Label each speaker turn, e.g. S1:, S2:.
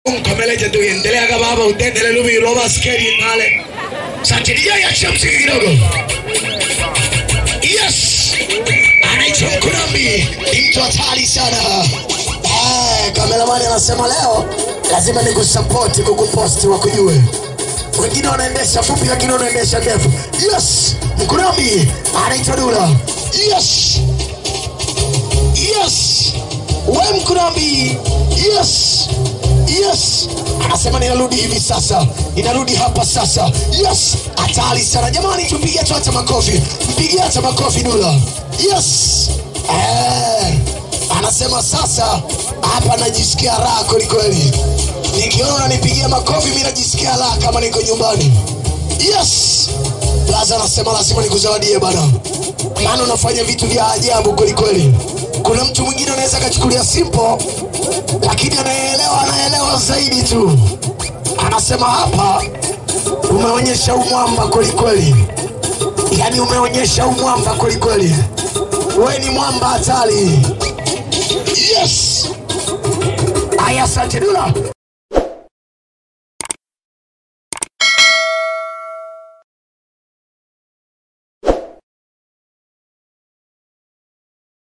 S1: Mkameleje tu endelea baba utendele lubi loba skeri nale. Satiria ya chamsi kidogo. Yes. Anaitwa Mkunambi. Ni mtu hatari sana.
S2: Eh, kameramani anasema leo lazima nikusapoti kukuposti wakujue. Wengine wanaendesha fupi, wengine wanaendesha ndefu. Yes, Mkunambi anaitwa Dula. Yes, yes, we Mkunambi. Yes, yes, anasema ninarudi hivi sasa, ninarudi hapa sasa. Yes, hatari sana jamani, tupigie tu hata makofi, mpigie hata makofi Dula. Yes, eh anasema sasa hapa najisikia raha kwelikweli nikiona unanipigia makofi mi najisikia raha kama niko nyumbani yes blaza anasema lazima nikuzawadie bana maana unafanya vitu vya ajabu kwelikweli kuna mtu mwingine anaweza akachukulia simple lakini anayeelewa anaelewa zaidi tu anasema hapa umeonyesha umwamba kwelikweli yaani umeonyesha umwamba kwelikweli we ni mwamba hatari yes aya asante dula